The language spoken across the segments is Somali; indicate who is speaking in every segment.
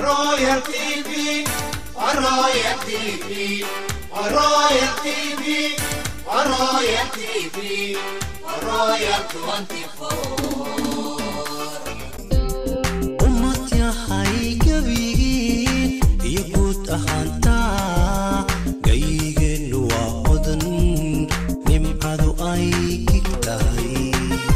Speaker 1: Royal TV, Royal TV, Royal TV, Royal TV, Royal 24.
Speaker 2: ummad yahay gebigiin iyo guud ahaantaa gaygeennu waa odan nimcadu ay gig tahay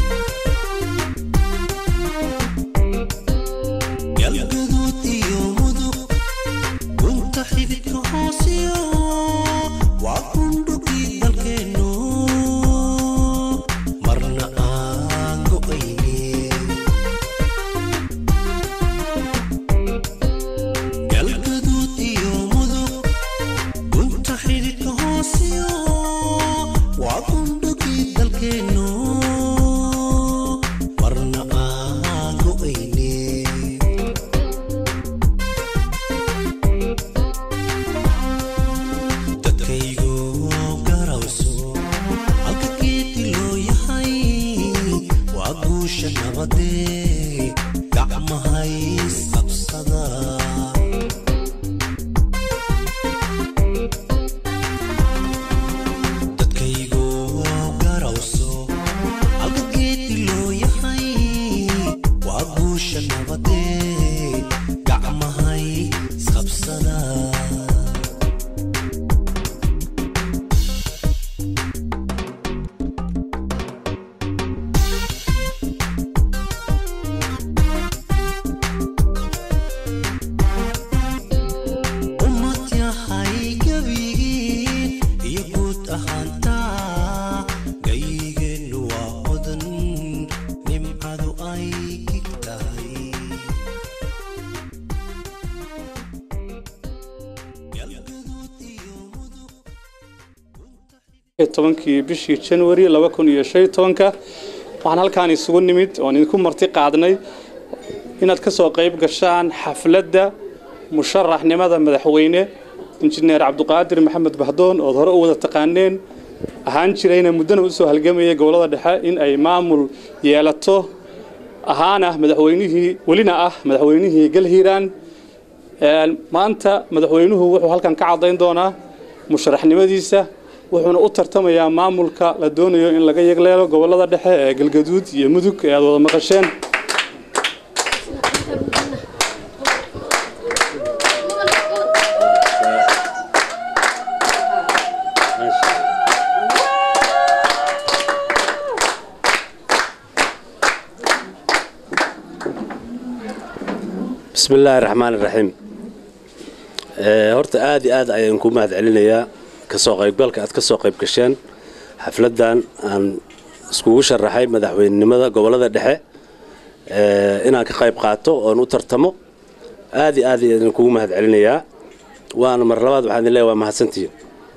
Speaker 2: galgaduud iyo mudug gunta xididka hoosiyo waa kundhugii dalkeennu marna aan go'aynin galgaduud iyo mudug gunta xididka hoosiyo waa kundhugii dalkeennu marna aan go'aynin dadkaygu garawso halka geedi loo yahay waa guusha nabadee gacmahays qabsada dadkaygu garawso halka geedi loo yahay waa guusha nabadee gacmahay isqabsada ummad yahay gebigiin iyo guud ahaantaa gaygeennu waa odan nimcadu ay gig tahay galgaduud iyo mudug
Speaker 3: tobankii bishii januari laba kun iyo shan iyo tobanka waxaan halkaan isugu nimid oon idinku marti qaadnay inaad ka soo qayb gashaan xafladda musharaxnimada madaxweyne injineer cabduqaadir maxamed bahdoon ood hore u wada taqaaneen ahaan jirayna muddana usoo halgamayay gobolada dhexe in ay maamul yeelato ahaana madaxweynihii welina ah madaxweynihii galhiiraan Een, maanta madaxweynuhu wuxuu halkan ka cadayn doonaa musharaxnimadiisa wuxuuna u tartamayaa maamulka la doonayo in laga yegleelo gobolada dhexe ee galgaduud iyo mudug ee aad wada maqasheen
Speaker 4: bismi illaahi raxmaan iraxiim Eh, horta aad iyo aad ayaan ku mahad celinayaa kasoo qaybgalka aad ka soo qayb gasheen xafladdan aan iskugu sharaxay madaxweynenimada gobolada dhexe eh, inaan ka qayb qaato oon u tartamo aad iyo aad ayaan kugu mahad celinayaa waana mar labaad waxaan idin leeyahay waa mahadsantihiin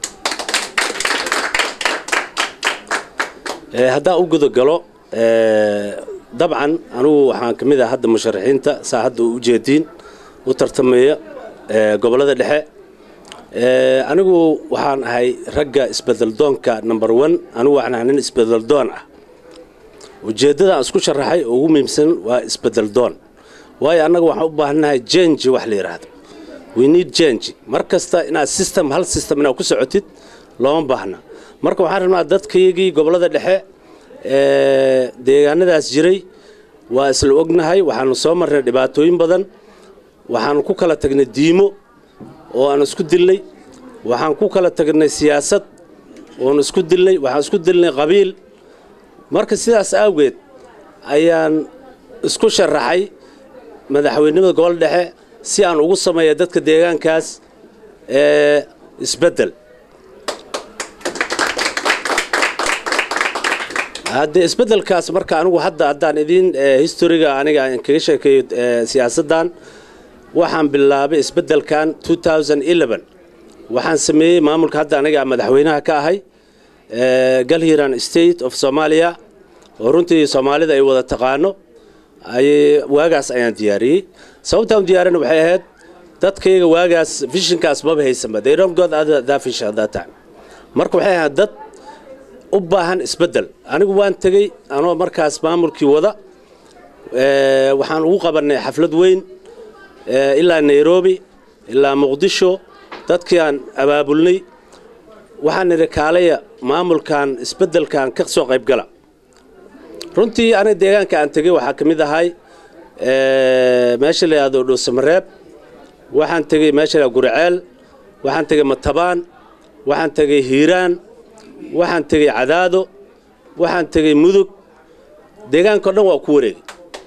Speaker 4: Eh, haddaan u gudagalo eh, dabcan anugu waxaan ka mid ah hadda musharaxiinta saa hadda u ujeediin u tartamaya eh, gobolada dhexe Eh, anigu waxaan ahay ragga isbedeldoonka number one anigu waxaan ahay nin isbedeldoon ah ujeeddada aan isku sharaxay oo ugu muhiimsan waa isbedeldoon waayo annaga waxaan u baahannahay jenji wax la yidhaahdo we need change mar kasta inaad system hal system inaad ku socotid looma baahna marka waxaan rabnaa dadkaygii gobolada dhexe ee deegaanadaas jiray waa isla ognahay waxaanu soo marnay dhibaatooyin badan waxaanu ku kala tagnay diimo oo aan isku dilnay waxaan ku kala tagnay siyaasad oon isku dilnay waxaan isku dilnay qabiil marka sidaas awgeed ayaan isku sharaxay madaxweynimada gobol dhexe si aan ugu sameeya dadka deegaankaas ee isbeddel haddee isbeddelkaas marka anigu hadda haddaan idiin historiga aniga aan kaga sheekeeyo ee, siyaasaddan waxaan bilaabay isbeddelkan 2011 waxaan sameeyey maamulka hadda aniga madaxweynaha ka ahay ee, galhiran state of somalia oo runtii soomaalida ay wada taqaano ayay waagaas ayaan diyaariyey sababtaan u diyaarina waxay ahayd dadkayga waagaas vishinkaas maba haysanba they don't got other that vision at that time marka waxay ahayd dad u baahan isbeddel anigu waan tegey anoo markaas maamulkii wada ee, waxaan ugu qabannay xaflad weyn eh, ilaa nairobi ilaa muqdisho dadkii aan abaabulnay waxaan nidhi kaalaya maamulkan isbeddelkan ka soo qayb gala runtii aniga deegaanka aan tegey waxaa ka mid ahay eh, meesha la yidhahdo dhuusamareeb waxaan tegey meesha la yidhahdo guriceel waxaan tegey matabaan waxaan tegey hiiraan waxaan tegey cadaado waxaan tegey mudug deegaanka o dhan waa ku wareegay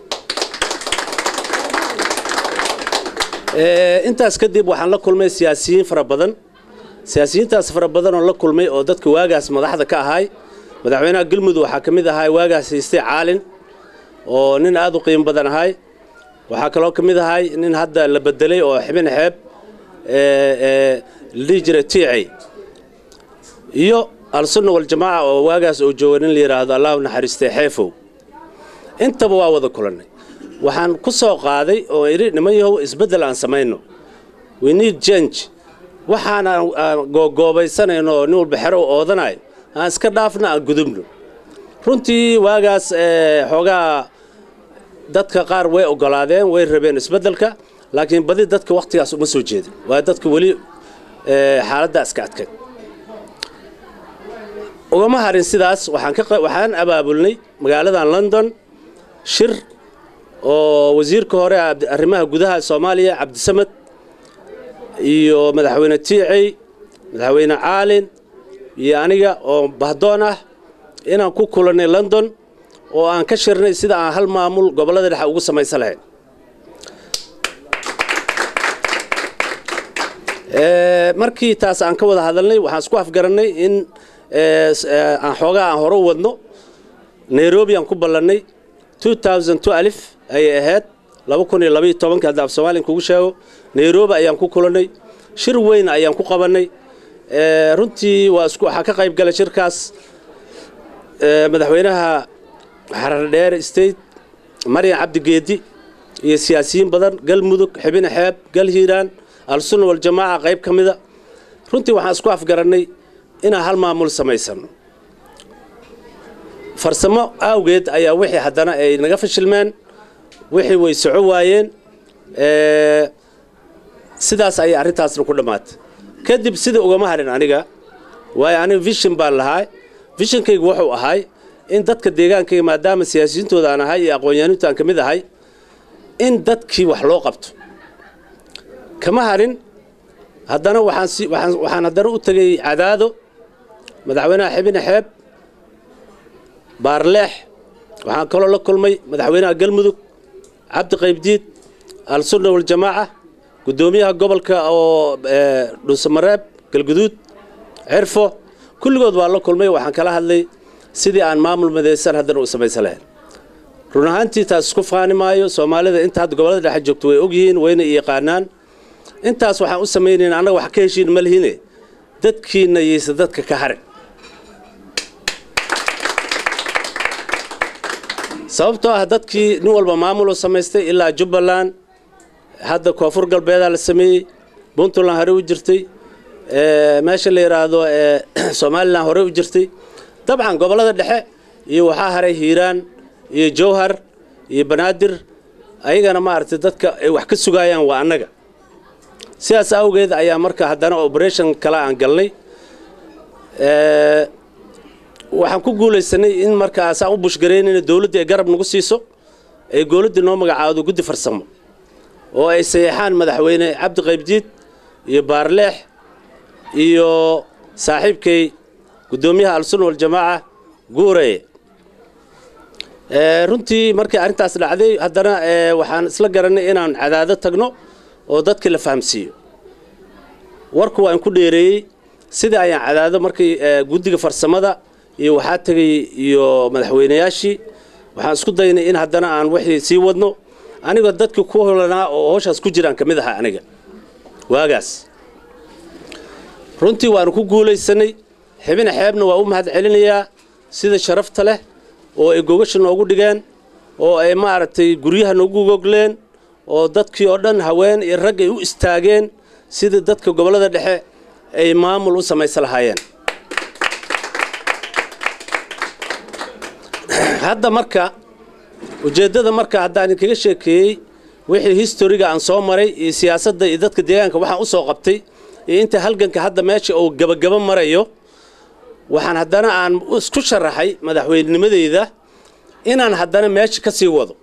Speaker 4: Eh, intaas kadib waxaan la kulmay siyaasiyiin fara badan siyaasiyiintaas fara badan oo la kulmay oo dadka waagaas madaxda ka ahay madaxweynaha galmudug waxaa ka mid ahay waagaas haystay caalin oo nin aad u qiimo badan ahay waxaa kaloo ka mid ahay nin hadda la bedelay oo xibin xeeb eh, eh, la dhihi jiray tiicay iyo al-sunna waljamaaca oo waagaas uu jooga nin la yidhaahdo allahu naxariistay xeefow intaba waa wada kulannay waxaan ku soo qaaday oo idhi niman yahow isbeddel aan samayno we need change waxaan aan aan googoobaysanayno oo nin walba xero u oodanayo aan iska dhaafna aan gudubno runtii waagaas eh, xoogaa dadka qaar way ogolaadeen way rabeen isbeddelka laakiin badi dadka wakhtigaas uma soo jeedin waa dadka weli eh, xaaladdaa iska adkayd ugama harin sidaas waxaan ka qa- waxaan abaabulnay magaaladan london shir oo wasiirka hore abdi- arrimaha gudaha soomaaliya cabdisamed iyo madaxweyne tiicey madaxweyne caalin iyo aniga oo bahdoon ah inaan ku kulannay london oo aan ka shirnay sida aan hal maamul gobollada dhexe ugu samaysan lahayn Eh, markii taas aan ka wada hadalnay waxaan isku afgarannay in eh, s- eh, aan xoogaa aan hore u wadno nairobi aan ku ballannay 2002 alif ayay ahayd laba kun iyo labaiyo tobanka hadda af soomaaliyan kugu sheego nairobi ayaan ku kulannay shir weyn ayaan ku qabannay Eh, runtii waa isku waxaa ka qayb galay shirkaas eh, madaxweynaha xaradheere state maryan cabdigeedi iyo siyaasiyiin badan galmudug xibine xeeb gal hiiraan al-sunna waljamaaca qayb ka mida runtii waxaan isku afgarannay inaan hal maamul samaysano farsamo awgeed ayaa wixii haddana ay naga fashilmeen wixii way soco waayeen Eh, sidaas ayay arrintaasna ku dhammaatay kadib sida ugama harin aniga waayo aniga vision baan lahaa visionkaygu wuxuu ahay in dadka deegaankayga maadaama siyaasiyiintooda aan ahay iyo aqoon-yahanintu aan ka mid ahay in dadkii wax loo qabto kama harin haddana waxaan si waxaan waxaan haddana u tegey cadaado madaxweynaha xibine xeeb baarleex waxaan kaloo la kulmay madaxweynaha galmudug cabdi qaybdiid al-sunna waljamaaca guddoomiyaha gobolka oo eh, dhuusamareeb galguduud cirfo kulligood waa la kulmay waxaan kala hadlay sidii aan maamul midaysan haddana u samaysan lahayn run ahaantii taas isku faani maayo soomaalida inta hadda gobollada dhexe joogto way ogyihiin wayna i yaqaanaan intaas waxaan u samaynayn annaga wax ka heshiin ma lihine dadkiinna yaysa dadka ka harin sababtoo ah dadkii nin walba maamuloo samaystay ilaa jubbaland hadda koonfur galbeedaa la sameeyey puntland hore u jirtay eh, meesha la yidhaahdo eh, somalilan hore u jirtay dabcan gobollada dhexe iyo waxaa haray hiiraan iyo jowhar iyo banaadir ayagana maaragtay dadka ay wax ka sugaayaan waa annaga sidaas awgeed ayaa marka haddana operation kale aan galnay Eh, waxaan ku guulaysanay in markaasaan u bushgaraynayna dowladda ay garab nagu siiso ay dowladda noo magacaado guddi farsamo oo ay sayeexaan madaxweyne cabdi qaybdiid iyo baarleex iyo saaxiibkay guddoomiyaha al-sunna waljamaaca guureye Eh, runtii markii arrintaas dhacday haddana eh, waxaan isla garannay inaan cadaado tagno oo dadkii la fahamsiiyo warku waan ku dheereeyey sidai ayaan cadaado markii eh, guddiga farsamada iyo waxaa tegay iyo madaxweynayaashii waxaan isku daynay in haddana aan wixii sii wadno anigoo dadkii ku holanaa oo howshaas ku jiraan ka mid ahaa aniga waagaas runtii waanu ku guulaysanay xibina xeebna waa u mahad celinayaa sida sharafta leh oo ay gogasha noogu dhigeen oo ay maaragtay guryaha noogu gogleen oo dadkii oo dhan haween iyo rag ay u istaageen sidii dadka gobollada dhexe ay maamul u samaysan lahaayeen hadda marka ujeeddada marka haddaan idinkaga sheekeeyey wixii historiga aan soo maray iyo siyaasadda iyo dadka deegaanka waxaan u soo qabtay iyo inta halganka hadda meesha uu gebagaba marayo waxaan haddana aan isku sharaxay madaxweynenimadeyda inaan haddana meesha ka sii wado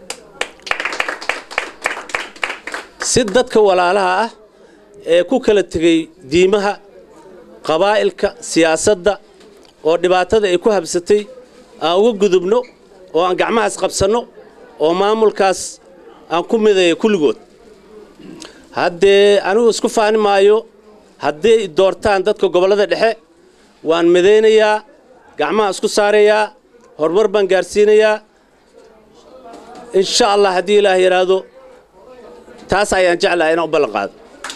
Speaker 4: si dadka walaalaha ah ee ku kala tegay diimaha qabaa'ilka siyaasadda oo dhibaatada ay ku habsatay aan uga gudubno oo aan gacmahaas qabsanno oo maamulkaas aan ku midaya kulligood haddee anigu isku faani maayo hadday doortaan dadka gobollada dhexe waan midaynayaa gacmaha isku saarayaa horumar baan gaarsiinayaa insha allah haddii ilaah yidhaahdo taas ayaan jeclahay inaan u ballan qaado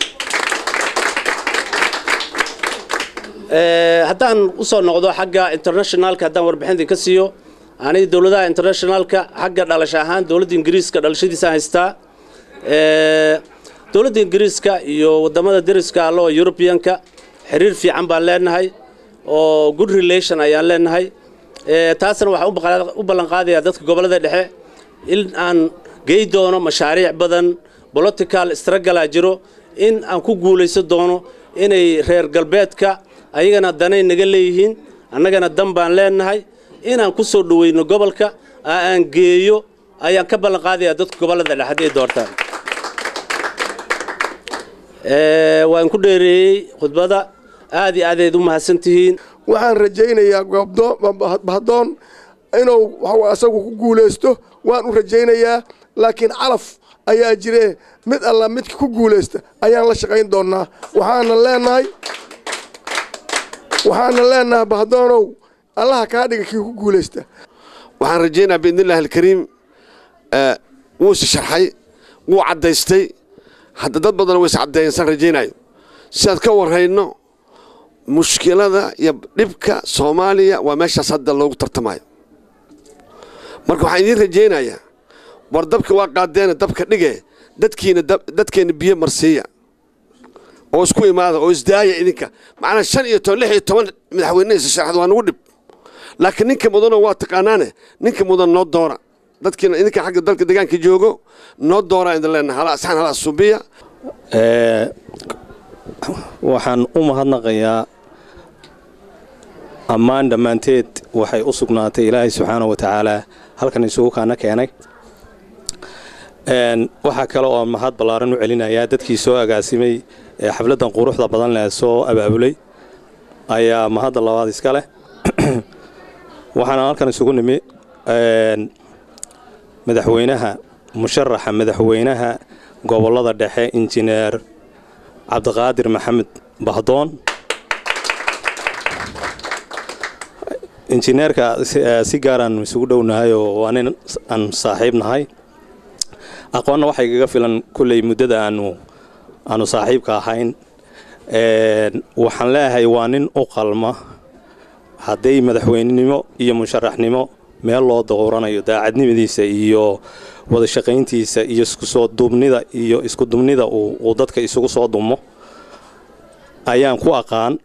Speaker 4: haddaan u soo noqdo xagga internationalka haddaan warbixintii ka siiyo aniga dowladaha internationalka xagga dhalasho ahaan dowladda ingiriiska dhalashadiisaan haystaa dowladda ingiriiska iyo wadamada deriska alle oo europeanka xiriir fiican baan leenahay oo good relation ayaan leenahay taasna waxaan u ballan qaadayaa dadka gobollada dhexe in aan gey doono mashaariic badan political strugglaa jiro in aan ku guulaysan doono inay reer galbeedka ayagana danay naga leeyihiin annagana dan baan leenahay inaan ku soo dhoweyno gobolka aan geeyo ayaan ka ballan qaadayaa dadka gobollada dhexe hadday doortaan waan ku dheereeyey khudbada aad iyo aadayd u mahadsan tihiin
Speaker 5: waxaan rajaynayaa bahdoon inuu asagu ku guulaysto waan u rajaynayaa laakiin calaf ayaa jire mid alla midka ku guulaysta ayaan la shaqayn doonnaa waxaana leenahay waxaana leenahay bahdoonow allaha kaa dhiga kii ku guulaysta
Speaker 6: waxaan rajaynayaa biidnillahi alkariim wuuse sharxay wuu caddaystay hadda dad badan ways caddeeyensaan rajaynayo sidaad ka warrayno mushkilada iyo dhibka soomaaliya waa meeshaas hadda loogu tartamayo marka waxaan idiin rajaynayaa war dabka waa qaadeena dabka dhige dadkiina dadkeenna biyo marsiiya oo isku imaada oo isdaaya idinka macnaa shan iyo toban lix iyo toban madaxweynehisa sharaxda waa nagu dhib laakiin ninka mudano waa taqaanaane ninka mudan noo doora dadkiina idinka xagga dalka deegaanka joogo noo dooraa idin leenahay hala asxaan hala subiya
Speaker 7: waxaan u mahadnaqayaa ammaan dhammaanteed waxay u sugnaatay ilaahay subxaana wa tacaalaa halkan isugu kaana keenay waxaa kale oo mahad ballaaran u celinayaa dadkii soo agaasimay ee xafladdan quruxda badan leh soo abaabulay ayaa mahadda labaad iska leh waxaana halkan isugu nimi madaxweynaha musharaxa madaxweynaha gobollada dhexe injineer cabdiqaadir maxamed bahdoon injineerka si gaaraan isugu dhownahay oo waa nin aan saaxiib nahay aqoonna waxay kaga filan kulley muddada aanu aanu saaxiibka ahayn waxaan leeyahay waa nin u qalma hadday madaxweynenimo iyo musharaxnimo meel loo dowranayo daacadnimadiisa iyo wada shaqayntiisa iyo iskusoo duubnida iyo isku dumnida uu dadka isugu soo dumo ayaan ku aqaan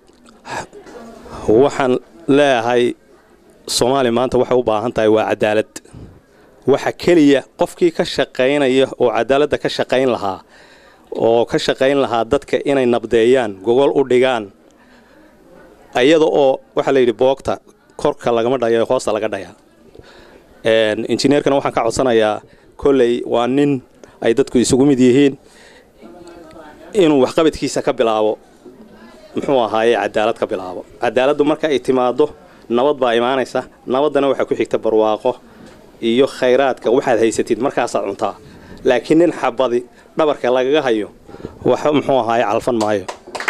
Speaker 7: waxaan leeyahay soomaaliya maanta waxay u baahan tahay waa cadaalad waxa keliya qofkii ka shaqaynaya oo cadaaladda ka shaqayn lahaa oo ka shaqayn lahaa dadka inay nabdeeyaan gogol u dhigaan iyada oo waxaa la yidhi boogta korka lagama dhayo hoosta laga dhayaa injineerkana waxaan ka codsanayaa kolley waa nin ay dadku isugu mid yihiin inuu waxqabadkiisa ka bilaabo muxuu ahaaye cadaalad ka bilaabo cadaaladdu marka ay timaado nabad baa imaanaysa nabaddana waxaa ku xigta barwaaqo iyo khayraadka waxaad haysatid markaasaad cuntaa laakiin nin xabadi dhabarka lagaga hayo wax muxuu ahaaye calfan maayo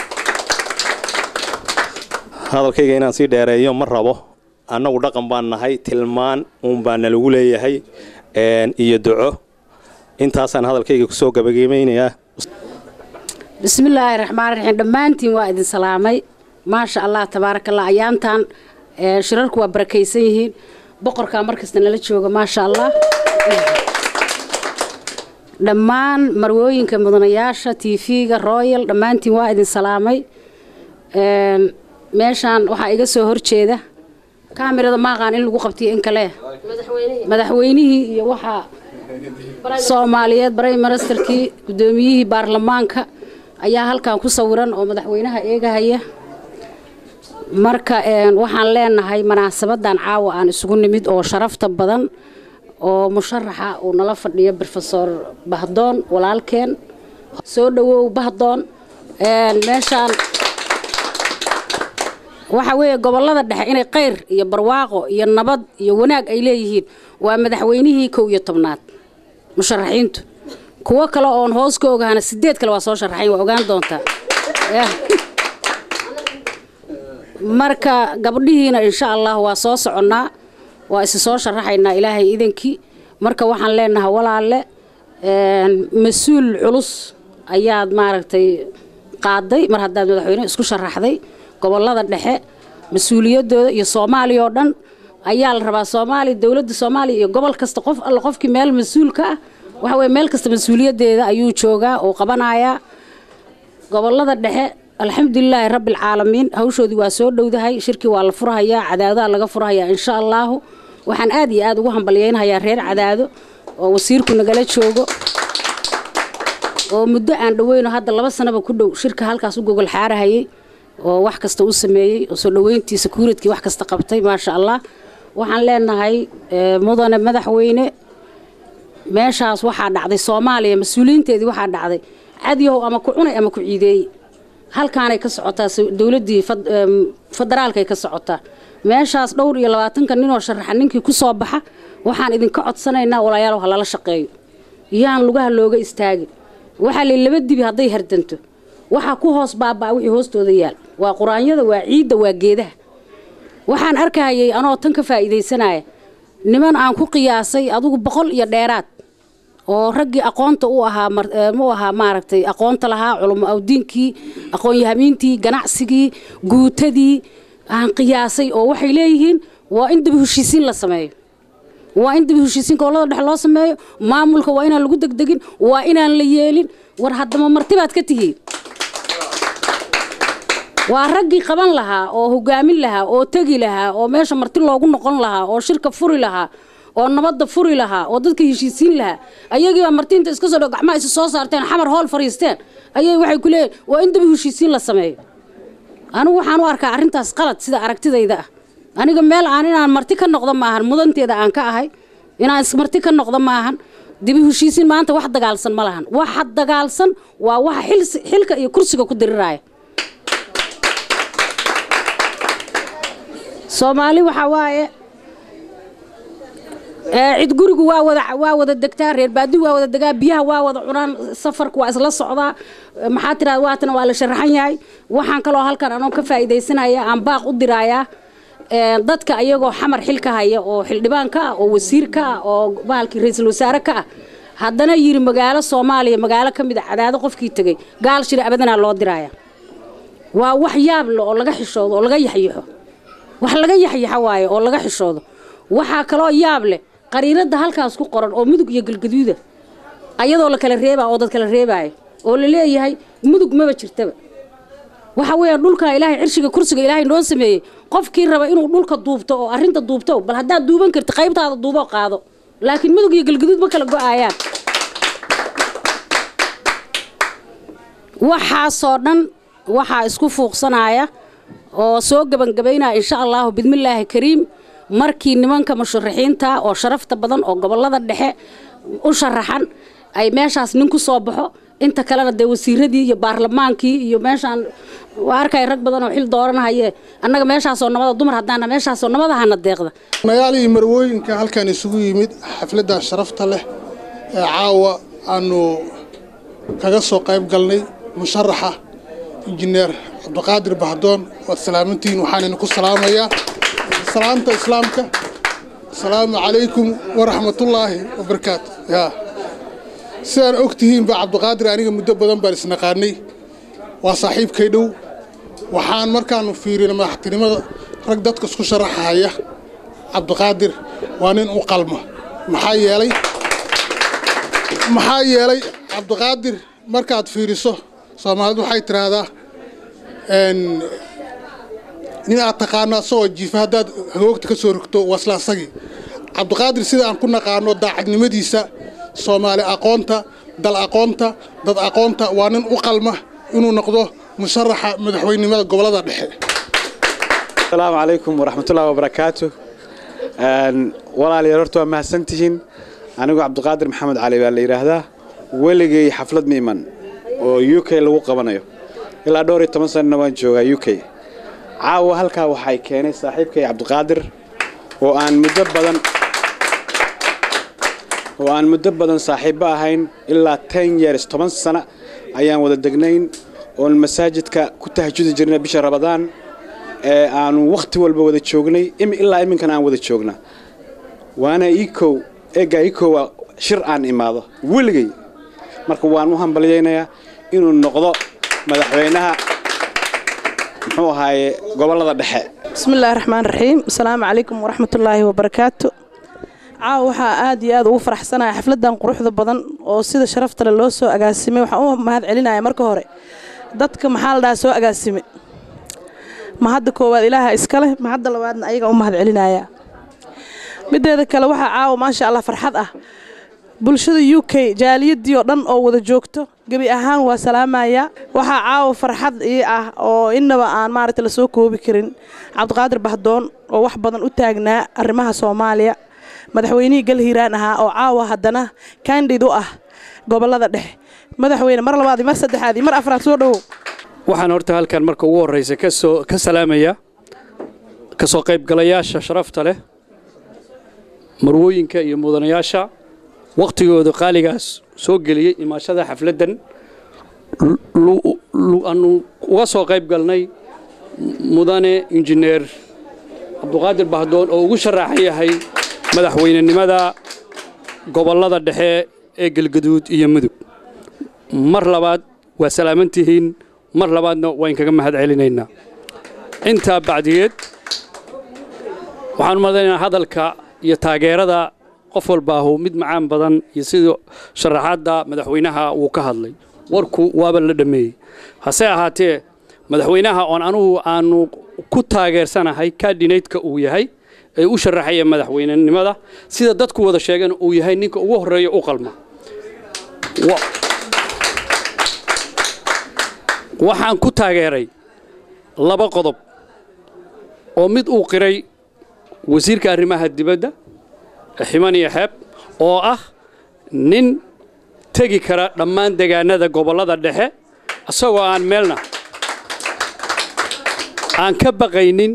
Speaker 7: hadalkayga inaan sii dheereeyo ma rabo annagu dhaqan baan nahay tilmaan uunbaa nalagu leeyahay iyo duco intaasaan hadalkayga kusoo gabagabaynayaa
Speaker 8: bismillaahi raxmaan raxiim dhammaantiin waa idin salaamay maasha allah tabaaraka allah ayaantan shirarku waa barakaysan yihiin boqorkaa markasta nala jooga maasha allah dhammaan marwooyinka mudanayaasha tv-ga royal dhammaantiin waa idin salaamay meeshaan waxaa iga soo horjeeda kaamirada maaqaan in lagu qabtiyo in kale madaxweynihii iyo waxaa soomaaliyeed barey ministerkii guddoomiyihii baarlamaanka ayaa halkan ku sawiran oo madaxweynaha eegahaya marka een, waxaan leenahay munaasabadan caawa aan isugu nimid oo sharafta badan oo musharaxa uu nala fadhiyo brofesor bahdoon walaalkeen soo dhawow bahdoon een, meeshaan waxa weeye gobolada dhexe inay qayr iyo barwaaqo iyo nabad iyo wanaag ay leeyihiin waa madaxweynihii kow iyo tobnaad musharaxiintu kuwo kale oon hoos ka ogahana sideed kale waa soo sharaxayn waa ogaan doontaa Yah. marka gabdhihiina insha allah waa soo soconnaa waa isi soo sharaxaynaa ilaahay idankii marka waxaan leenahay walaalle een, mas-uul culus ayaad maaragtay qaaday mar haddaad madaxweyne isku sharaxday gobolada dhexe mas-uuliyadooda iyo soomaaliya oo dhan ayaa la rabaa soomaaliya dowladda soomaaliya iyo gobol kasta qof alle qofkii meel mas-uul ka ah waxa weye meel kasta mas-uuliyaddeeda ayuu joogaa oo qabanayaa gobolada dhexe alxamdulilaahi rabbilcaalamiin hawshoodii waa soo dhowdahay shirkii waa la furhayaa cadaadaha laga furhayaa insha allaahu waxaan aad iyo aad ugu hambalyaynahayaa reer cadaado oo wasiirku nagala joogo oo muddo aan dhaweyno hadda laba sanaba ku dhow shirka halkaas u gogol xaarahayay oo wax kasta u sameeyey oo soo dhoweyntii sakuuradkii wax kasta qabtay maasha allah waxaan leenahay eh, mudane madaxweyne meeshaas waxaa dhacday soomaaliya mas-uuliyiinteedii waxaa dhacday cadyahow ama ku cunay ama ku ciideeyey halkaanay ka socotaa so- dowladdii fad- em, federaalkay ka socotaa meeshaas dhowr iyo labaatanka ninoo sharaxa ninkii ku soo baxa waxaan idinka codsanaynaa walaalayaal ha lala shaqeeyo yaan lugaha looga istaagin waxaa lay laba dibi hadday hardanto waxaa ku hoos baabaa wixii hoostooda yaal waa quraanyada waa ciidda waa geedaha waxaan arkahayay anoo tan ka faa'iidaysanaya niman aan ku qiyaasay adigu boqol iyo dheeraad oo raggii aqoonta u ahaa mar- ee, mu ahaa maaragtay aqoonta lahaa culamo awdiinkii aqoon-yahamiintii ganacsigii guutadii aan qiyaasay oo waxay leeyihiin waa in daba heshiisiin la sameeyo waa in daba heshiisiin gobolada dhexe loo sameeyo maamulka waa inaan lagu degdegin waa inaan la yeelin war haddama martibaad ka tihiin waa raggii qaban lahaa oo hogaamin lahaa oo tegi lahaa oo meesha marti loogu noqon lahaa oo shirka furi lahaa oo nabadda furi lahaa oo dadka heshiisiin lahaa ayagiibaa martiinta iska soo dho gacmaha isu soo saarteen xamar hool fariisteen ayay waxay ku leeyihin waa in daba heshiisiin la sameeyo anigu waxaan u arkaa arrintaas qalad sida aragtidayda ah aniga meel aan inaan marti ka noqdo maahan mudanteeda aan ka ahay inaan ismarti ka noqdo maahan dibi heshiisiin maanta wax dagaalsan ma lahan waxa dagaalsan waa waxa xils- xilka iyo kursiga ku diriraya soomaali waxaa waaye ee, cid gurigu waa wada waa wada degtaa reer baadigu waa wada degaa biyaha waa wada cunaan safarku waa isla socdaa Ee, maxaa tiraa waatana waa la sharaxan yahay waxaan kaloo halkan anoo ka faa'iidaysanaya aan baaq u dirayaa ee, dadka ayagoo xamar xil ka haya oo xildhibaan ka ah oo wasiir ka ah oo bahalkii ra-iisul wasaare ka ah haddana yiri magaalo soomaaliya magaalo ka mid a cadaado qofkii tegey gaal shiri abadanaa loo diraya waa wax yaab le oo laga xishoodo oo laga yaxyaxo wax laga yaxyaxa waaye oo laga xishoodo waxaa kaloo yaab leh qariiradda halkaas ku qoran oo mudug iyo galgaduuda ayadoo la kala reebaa oo dad kala reebaayo oo la leeyahay mudug maba jirtaba waxa weeyaan dhulka ilaahay cirshiga kursiga ilaahay noo sameeyey qofkii raba inuu dhulka duubto oo arrinta duubto bal haddaad duuban karti qaybtaada duubo qaado laakiin mudug iyo galgaduud ma kala go-aayaan waxaasoo dhan waxaa isku fuuqsanaya oo soo gebangabaynaya insha allahu bidmillaahi kariim markii nimanka musharaxiinta oo sharafta badan oo gobolada dhexe u sharaxan ay meeshaas nin ku soo baxo inta kalena dee wasiiradii iyo baarlamaankii iyo meeshaan waa arkay rag badan oo xil dooranhaye annaga meeshaasoo nabada dumar haddaana meeshaasoo nabadahana deeqda
Speaker 9: magaal iyo marwooyinka halkan isugu yimid xafladdan sharafta leh ee caawa aanu kaga soo qayb galnay musharaxa injineer cabdiqaadir bahdoon waad salaamantihiin waxaan idinku salaamayaa salaamta islaamka asalaamu calaykum waraxmatullaahi wabarakaatu yaa sidaan og tihiin baa cabdiqaadir aniga muddo badan baan isnaqaanay waa saaxiibkay dhow waxaan markaanu fiirinay madaxtinimada rag dadka isku sharaxaya cabdiqaadir waa nin u qalma maxaa yeelay maxaa yeelay cabdiqaadir markaad fiiriso soomaalidu waxay tidhaahdaa n nin aad taqaano asagoo jiifa haddaad hagoogta ka soo rogto waa isla asagii cabdiqaadir sida aan ku naqaano daacadnimadiisa soomaali aqoonta dal aqoonta dad aqoonta waa nin u qalma inuu noqdo musharaxa madaxweynenimada gobolada dhexe
Speaker 10: asalaamu calaykum waraxmatullahi wabarakaatu walaalayaal horta waa mahadsantihiin anigu cabdiqaadir maxamed cali baa la yidhaahdaa weligay xaflad miiman oo u k lagu qabanayo ilaa dhowr iyo toban sanana waan joogaa u k caawa halkaa waxay keenay saaxiibkay cabdiqaadir oo aan muddo badan oo aan muddo badan saaxiibbo ahayn ilaa ten years toban sano ayaan wada degnayn oon masaajidka ku tahajudi jirnay bisha rabadaan ee aanu wakhti walba wada joognay ilaa iminkana aan wada joogna waana ikow eeggaa ikowa shir aan imaado weligay marka waan u hambalyaynayaa inuu noqdo madaxweynaha muxuu ahaaye gobollada dhexe
Speaker 11: bismillahi raxmaan raxiim asalaamu calaykum waraxmatullaahi wabarakaatu caawa waxaa aad iyo aad ugu faraxsanaya xafladan quruxda badan oo sida sharaftale loo soo agaasimay waxaan u mahad celinaya marka hore dadka maxaa la dhahaa soo agaasime mahadda koowaad ilaaha iskaleh mahadda labaadna ayaga u mahad celinaya mideeda kale waxaa caawa maasha allah farxad ah bulshada u k jaaliyadii oo dhan oo wada joogto gebi ahaan waa salaamaya waxaa caawa farxad ii ah oo innaba aan maaragta lasoo koobi karin cabdiqaadir bahdoon oo wax badan u taagnaa arrimaha soomaaliya madaxweynihii galhiiraan ahaa oo caawa haddana kandid u ah gobolada dhexe madaxweyne mar labaad mar saddexaad mar afraad soo dhowow
Speaker 12: waxaan horta halkan marka ugu horraysa kasoo ka salaamaya ka soo qaybgalayaasha sharafta leh marwooyinka iyo mudanayaasha wakhtigooda qaaligaas soo geliyey imaashada xafladdan aanu uga soo qayb galnay mudane injineer cabduqaadir bahdoon oo ugu sharaxan yahay madaxweynenimada gobollada dhexe ee galgaduud iyo mudug mar labaad waa salaaman tihiin mar labaadna waan kaga mahad celinaynaa intaa bacdigeed waxaan umadaynaa hadalka iyo taageerada qof walbaahu mid macaan badan iyo sidii sharaxaadda madaxweynaha uu ka hadlay warku waaba la dhammeeyey hase ahaatee madaxweynaha oon anugu aanu ku taageersanahay kaadhineydka uu yahay ee u sharaxaya madaxweynenimada sida dadku wada sheegeen uu yahay ninka ugu horreeya u qalma waxaan ku taageeray laba qodob oo mid uu qiray wasiirka arrimaha dibadda ximan iyo xeeb oo ah nin tegi kara dhammaan degaanada gobollada dhexe isagoo aan meelna aan ka baqaynin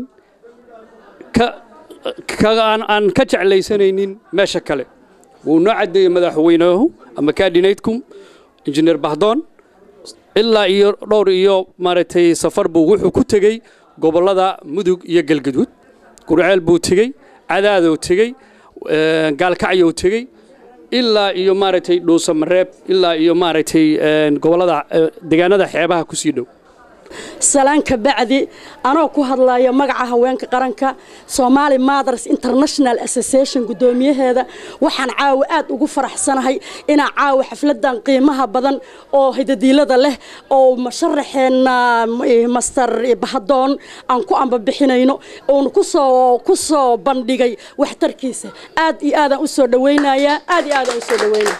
Speaker 12: aan ka jeclaysanaynin meesha kale wuu noo caddeeyey madaxweynuhu ama kaadhineydkum injineer bahdoon ilaa iyo dhowr iyo maaragtay safar buu wuxuu ku tegey gobollada mudug iyo galgaduud gurceel buu tegey cadaadou tegey gaalkacyou tegey ilaa iyo maaragtay dhuusamareeb ilaa iyo maaragtay gobollada deegaanada xeebaha ku sii dhow
Speaker 13: salaan ka bacdi anoo ku hadlaya magaca haweenka qaranka Somali Mothers International Association gudoomiyaheeda waxaan caawa aad ugu faraxsanahay inaan caawa xafladan qiimaha badan oo hidadiilada leh oo masharaxeena master Bahadoon aan ku amba bixinayno oo ku soo ku soo bandhigay waxtarkiisa aad iyo aad aan u soo dhaweynaya aad iyo aad aan u soo dhaweynaya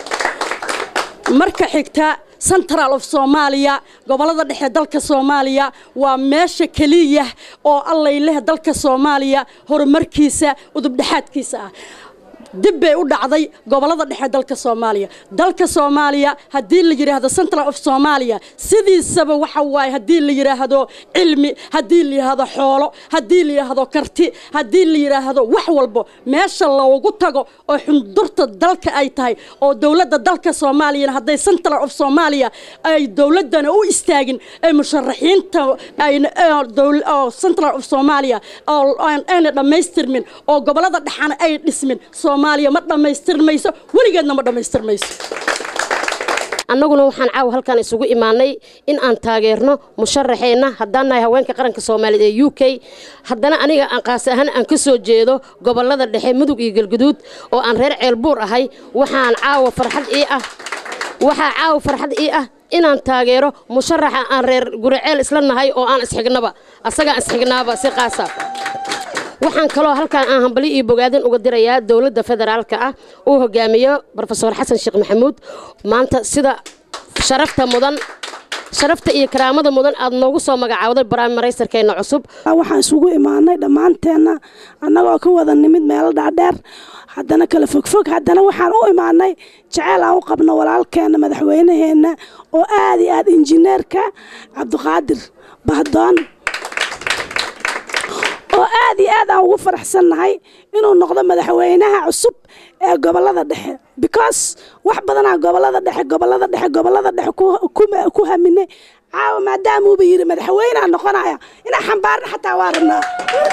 Speaker 13: marka xigta central of Soomaaliya gobolada dhexe dalka Soomaaliya waa meesha kaliya oo allay leh dalka Soomaaliya horumarkiisa udub dhaxaadkiisa ah dib bay u dhacday gobolada dhexe dalka Soomaaliya dalka Soomaaliya hadii la yiraahdo Central of Soomaaliya sidiisaba waxa waay hadii la yiraahdo cilmi hadii la yiraahdo xoolo hadii la yiraahdo karti hadii la yiraahdo wax walbo meesha loogu tago oo xundurta dalka ay tahay oo dawladda dalka Soomaaliya haday Central of Soomaaliya ay dawladana u istaagin ay musharaxiinta ay dawladda Central of Soomaaliya oo aan dhamaystirmin oo gobolada dhexana ay dhismin Soomaaliya ma dhamaystirmayso weligeedna ma dhamaystirmayso
Speaker 14: annaguna waxaan caawa halkan isugu imaanay in aan taageerno musharaxeenna haddaan nahay haweenka qaranka soomaaliyeed ee u k haddana aniga aan qaas ahaan aan ka soo jeedo gobolada dhexe mudug iyo galguduud oo aan reer ceelbuur ahay waxaan caawa farxad ii ah waxaa caawa farxad ii ah inaan taageero musharaxa aan reer guriceel isla nahay oo aan isxignaba asagaan isxignaaba si qaasa waxaan kaloo halkaan aan hambali iyo bogaadin uga dirayaa dowladda federaalka ah uu hogaamiyo brofesor xasan sheekh maxamuud maanta sida sharafta mudan sharafta iyo karaamada mudan aad noogu soo magacaawday baraamaraysarkeenna cusub
Speaker 15: waxaan isugu imaanay dhammaanteenna annagoo ka wada nimid meelo dhaadheer haddana kala fogfog haddana waxaan u imaanay jaceyl aan u qabno walaalkeenna madaxweynaheenna oo aad iyo aad injineerka cabdiqaadir bahdoon oo aad iyo aad aan ugu faraxsannahay inuu noqdo madaxweynaha cusub ee gobolada dhexe because wax badanaa gobolada dhexe gobolada dhexe gobolada dhexe ku haminay caawa maadaamuuba yidhi madaxweynea noqonaya inaan xambaarna xataa waa rabnaa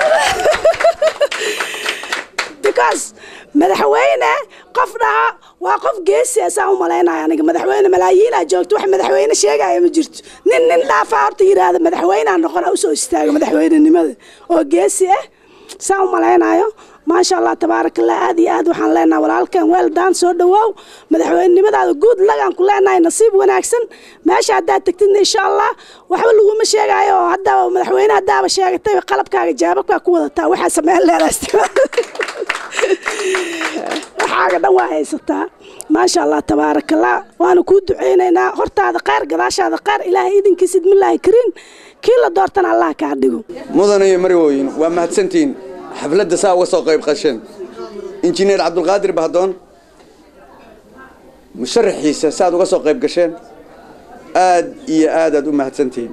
Speaker 15: because madaxweyne qof dhaha waa qof geesi asaan u malaynaya aniga madaxweyne malaayiinaa joogto wax madaxweyne sheegaya ma jirto nin nin dhaafaa horta yidhaahda madaxweynea noqona usoo istaaga madaxweynenimada oo geesi ah saan u malaynayo maasha allah tabaaraka allah aad iyo aad waxaan leenahay walaalkan weeldaan soo dhawaaw madaxweynenimadaada guud lagaan ku leenahay nasiib wanaagsan meesha haddaad tegtidna insha allah waxba laguma sheegayo oo haddaaba madaxweyne haddaaba sheegatay qalabkaaga jaababkaa ku wadataa waxaa sameyn leedahay waxaaga dhan waa haysataa maasha allah tabaaraka allah waanu kuu duceynaynaa hortaada qaar gadaashaada qaar ilaahay idinkiis idmilaahi kariin kii la doortana allah kaa dhigo
Speaker 16: mudan iyo marwooyin waa mahadsantihiin xafladda saa uga soo qayb qasheen injineer cabdulqaadir bahdoon musharaxiisa saaad uga soo qayb gasheen aad iyo aadaad u mahadsantihiin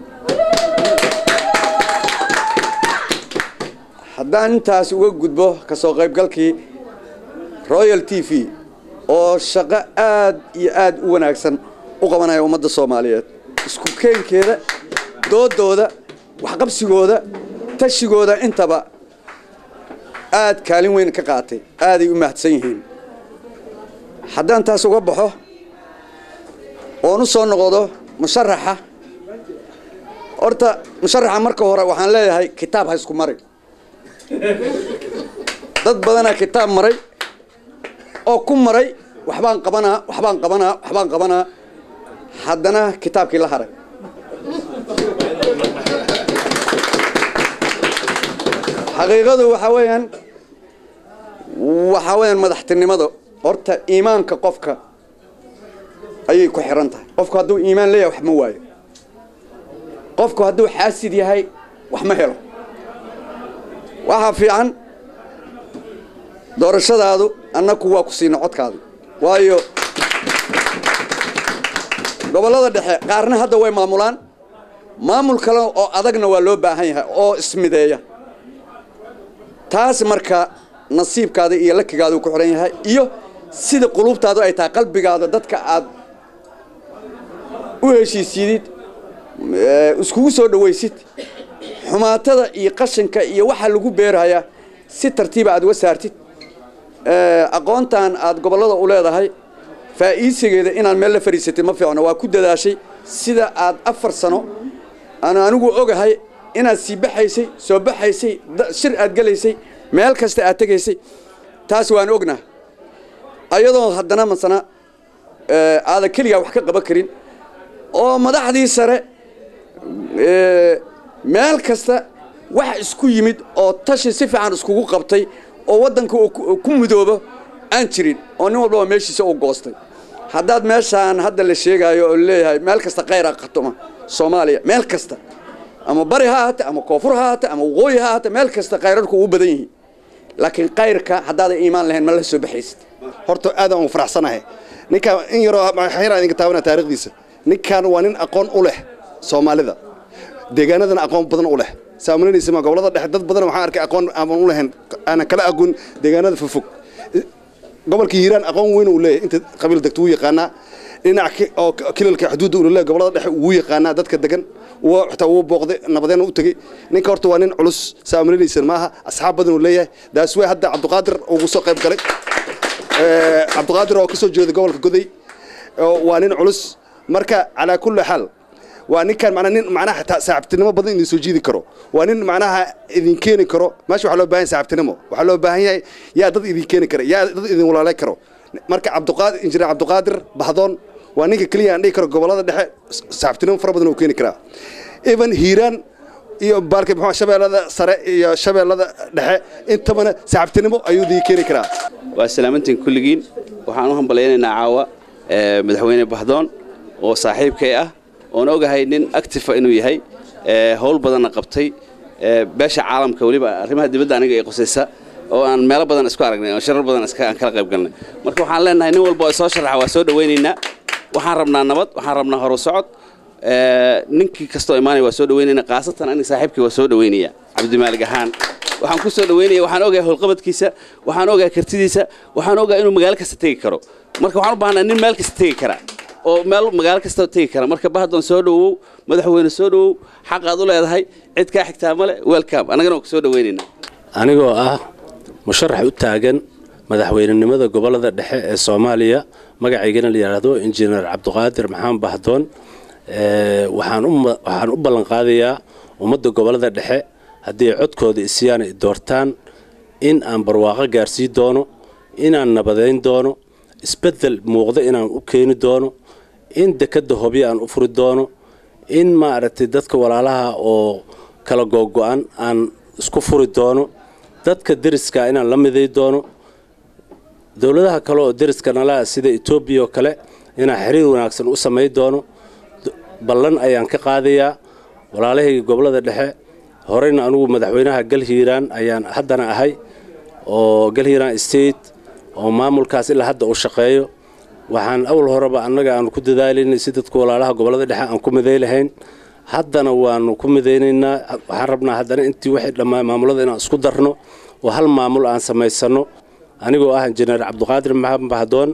Speaker 16: haddaan intaas uga gudbo ka soo qaybgalkii royal t v oo shaqo aad iyo aad u wanaagsan u qabanaya ummadda soomaaliyeed isku keenkeeda doodooda waxqabsigooda tashigooda intaba aad kaalin weyn ka qaatay aaday u mahadsan yihiin haddaan taas uga baxo oon u soo noqdo musharaxa horta musharaxa marka hore waxaan leeyahay kitaab ha isku mari dad badanaa kitaab maray oo ku maray waxbaan qabanaa waxbaan qabanaa waxbaan qabanaa haddana kitaabkii la haray xaqiiqadu waxaa weeyaan waxaa weeyaan madaxtinimada horta iimaanka qofka ayay ku xiran tahay qofku hadduu iimaan leeyahay wax ma waayo qofku hadduu xaasid yahay wax ma helo waxaa fiican doorashadaadu annaku waa ku siina codkaadu waayo gobollada dhexe qaarna hadda way maamulaan maamul kale oo adagna waa loo baahan yahay oo ismideeya taas marka nasiibkaada iyo lakigaadu ku xihan yahay iyo sida quluubtaadu ay tahay qalbigaada dadka aad u heshiisiidid iskugu soo dhawaysid xumaatada iyo qashinka iyo waxa lagu beerayaa si tartiiba aad uga saartid aqoontan aad gobollada u leedahay faa'iisigeeda inaad meel la fadhiisatid ma fiicno waa ku dadaashay sida aad afar sano aan anigu ogahay inaad sii baxaysay soo baxaysay shir aad gelaysay meel kasta aad tegaysay taas waan ognaha ayadoo haddana masana aadan keligaa wax ka qaban karin oo madaxdii sare meel kasta wax isku yimid oo tashi si fiican iskugu qabtay oo waddanka uu ku mudoobo aan jirin oo nin walbaba meeshiisa u goostay haddaad meeshaan hadda la sheegaayo oo leeyahay meel kasta khayra qatuma soomaaliya meel kasta ama bari ha ahaate ama koonfur ha ahaate ama waqooyi ha ahaate meel kasta khayrarku uu badan yihiin laakiin kayrka haddaadan iimaan lahayn ma la soo baxaysid
Speaker 17: horta aadaan ugu faraxsanahay ninkaan in yaroo xayraa idinka taabana taariikhdiisa ninkaan waa nin aqoon u leh soomaalida deegaanadana aqoon badan u leh saamulinaysa ma gobolada dhexe dad badan waxaan arkay aqoon aan u lahayn aanan kala aqoon deegaanada fogfog gobolka hiiraan aqoon weyn uu leeyahay inta qabiil degto wuu yaqaanaa dhinac oo kilalka xuduudda uu leeyahay gobolada dhexe wuu yaqaanaa dadka degan wuu xitaa wuu booqday nabadeena u tegey ninka horta waa nin culus saamulinaysan maaha asxaab badan uu leeyahay daas wey hadda cabdiqaadir ugu soo qayb galay cabdiqaadir oo ka soo jeeda gobolka goday waa nin culus marka calaa kulli xaal waa ninkan macnaa nin macnaha xitaa saaxiibtinimo badan idin soo jiidi karo waa nin macnaha idin keeni karo meesha waxaa loo baahan yahay saaxiibtinimo waxaa loo baahan yahay yaa dad idin keeni kara yaa dad idin walaalay karo marka cabdiqaadir injineer cabdiqaadir bahdoon waa ninka keliya aan dhihi karo gobolada dhexe saaxiibtinimo fara badan uu keeni karaa even hiiraan iyo baalka muxuu shabeellada sare iyo shabeellada dhexe intabana saaxiibtinimo ayuu dii keeni karaa
Speaker 18: waa salaamantiin kulligiin waxaan u hambalaynaynaa caawa ee, madaxweyne bahdoon oo saaxiibkay ah oon ogahay nin actifa inuu yahay ee, howl badanna qabtay ee, beesha caalamka weliba arrimaha dibadda aniga ee qusaysa oo aan meelo badan isku aragnay oo shirar badan iska- aan kala qayb galnay marka waxaan leenahay nin walba oo soo sharaxa waa soo dhawaynaynaa waxaan rabnaa nabad waxaan rabnaa horu socod ee, ninkii kastoo imaanaya waa soo dhawaynaynaa khaasatan aniga saaxiibkii waa soo dhawaynaya cabdimaalig ahaan waxaan ku soo dhawaynaya waxaan ogahay howlqabadkiisa waxaan ogahay kartidiisa waxaan ogahay inuu magaalo kasta tegi karo marka waxaan u baahnaa nin meel kasta tegi kara oo meel magaalo kasta tegi kara marka bahdoon soo dhawow madaxweyne soo dhawow xaqaad u leedahay cid kaa xigtaa male welcome annagana waa ku soo dhawaynaynaa
Speaker 4: anigoo ah musharax u taagan madaxweynenimada gobolada dhexe ee soomaaliya magacaygana la yidhaahdo injineer cabdiqaadir maxamed bahdoon ee, waxaan u ma- waxaan u ballan qaadayaa ummadda gobolada dhexe haddii ay codkooda isiyaan ay doortaan in aan barwaaqo gaarsii doono inaan nabadayn doono isbeddel muuqda inaan u keeni doono in dekadda hobyo aan u furi doono in maaragtay dadka walaalaha oo kala googo-an aan isku furi doono dadka deriska inaan la miday doono dowladaha kale oo deriska nala sida etoobiya oo kale inaan xiriir wanaagsan u samay doono D- ballan ayaan ka qaadayaa walaalahayga gobolada dhexe horeyna anugu madaxweynaha galhiiraan ayaan haddana ahay oo galhiiraan state oo maamulkaas ilaa hadda uu shaqeeyo waxaan awal horeba annaga aanu ku dadaalaynay si dadka walaalaha gobolada dhexe aan ku miday lahayn haddana waanu ku midaynaynaa waxaan rabnaa haddana intii waxay dhammaan maamulada inaan isku darno oo hal maamul aan samaysano anigoo ah injineer cabdiqaadir maxamed bahdoon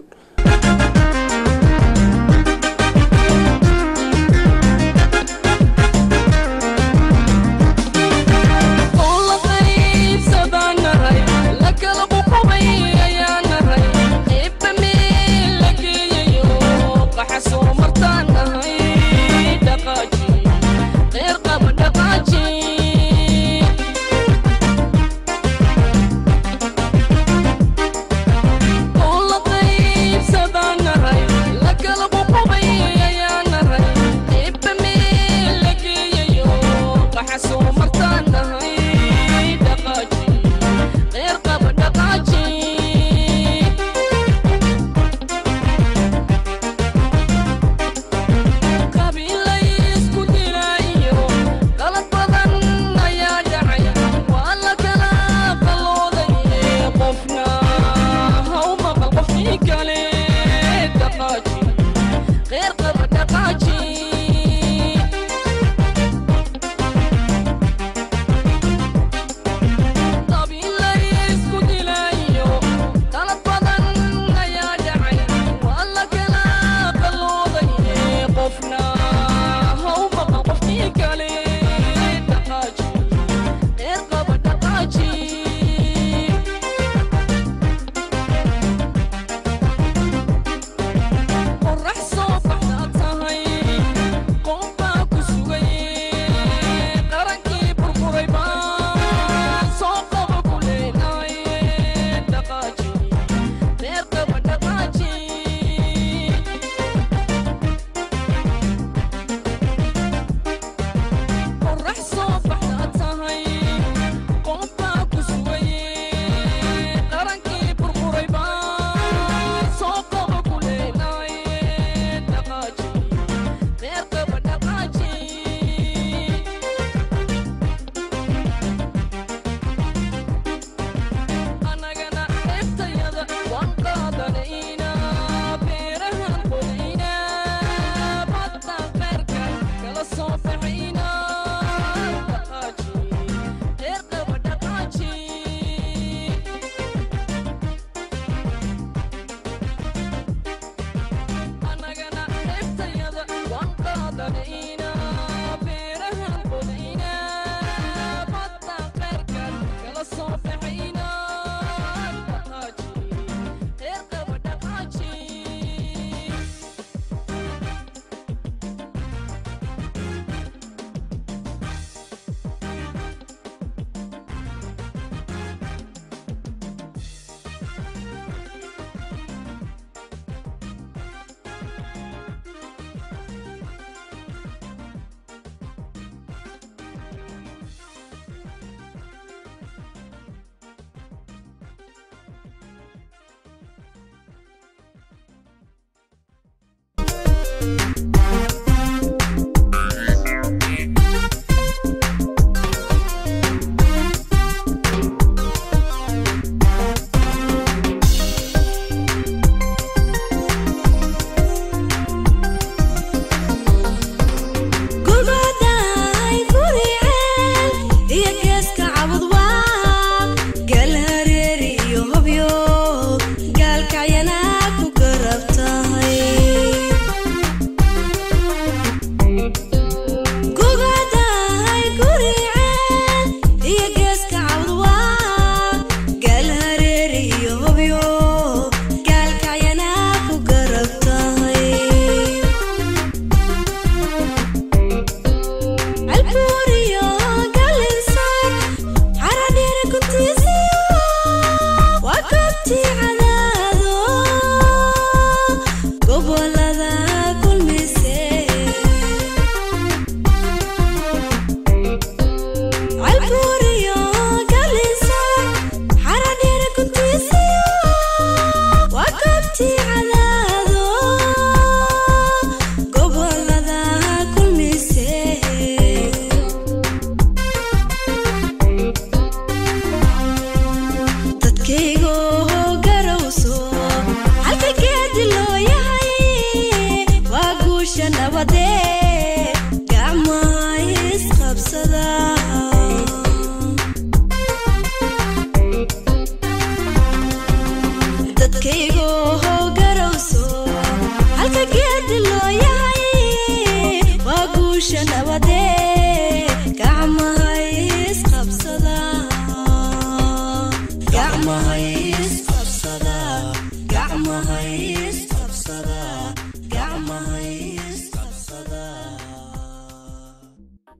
Speaker 19: gurbaday guriceel iyo geeska cabudwaa gal hareeri iyo hobyo gaalkacyana ku garab tahay gurbaday guriceel iyo geeska cabudwaa gal hareeri iyo hobyo gaalkacyana ku garab tahay alburiyo galinsoor xaradheere kuntiisiyo waa goobtii cadaado gobolada kulmise alburiyo galinsoor xaradheere kuntiisiyo waa goobtii cadaado gobolada kulmise dadkaygo garowso halka geedi loo yahay waa guusha nabadee gacmaha isqabsada dadkaygo garowso halka geedi loo yahay waa guusha nabadee